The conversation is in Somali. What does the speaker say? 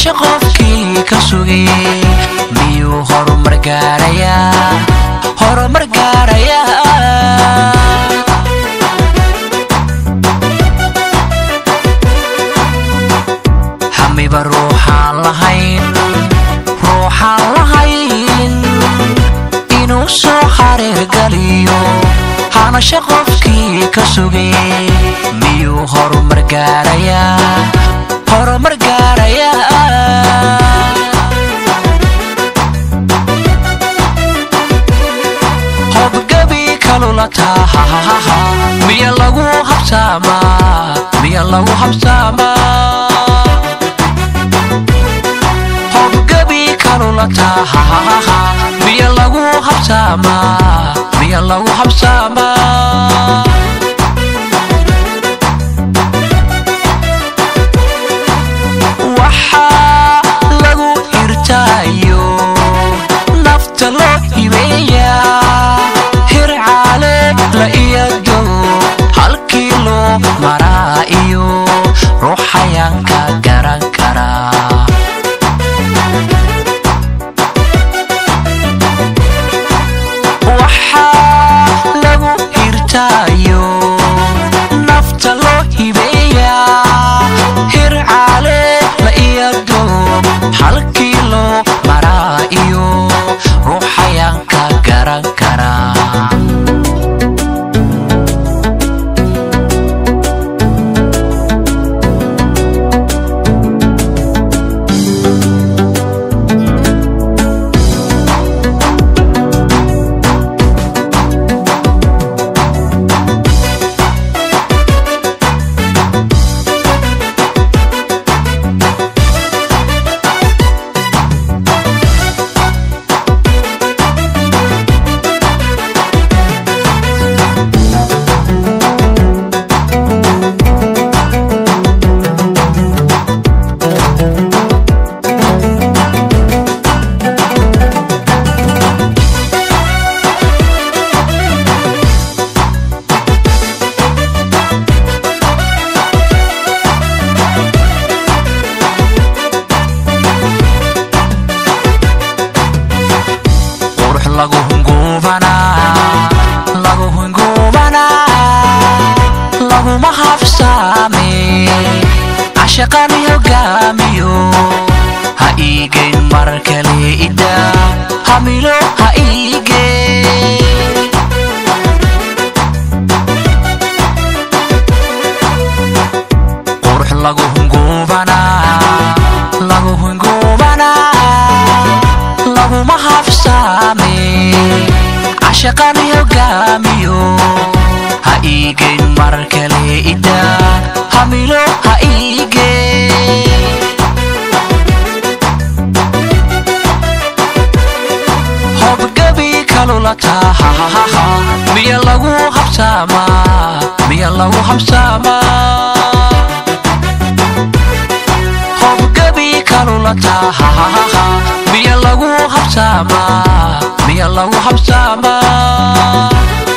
hanasho qofkii ka sugay miyuu horumar gaarayaa horumar gaarayaa hamiba ruuxaan lahayn ruuxaan lahayn inuu soo xariirgaliyo hanasho qofkii ka sugay miyuu horumar gaarayaa horumar gaarayaa hobgabi kalulatahahaha miya lagu habsaamaa miya lagu habsaamaa hobgabi kalulatahahaha miya lagu habsaamaa miya lagu habsaamaa waxaa lagu hirtaayo nafta loo hibeeyaa hircaale la iyado halkii loo maraa iyo ruuxayaanka garan karaa waxaa lagu hirtaayo nafta loo hibeeyaa hircaale la iyado halkii loo maraa iyo ruuxayaanka garan karaa qurux lagu hunguubanaa lagu hunguubanaa laguma habsaame cashaqani hogaamiyo ha iigeyn mar kale ida hamilo ha iigeyn qurux lagu hunguubanaa lagu hunguubanaa laguma habsaame cashaqani hogaamiyo ha iigeyn mar kale ida hamilo ha iigeyn hobgabi kalulatahahaha miya lagu habsaamaa miya lagu habsaamaa hobgabi kalulatahahaha miya lagu habsaamaa miya lagu habsaamaa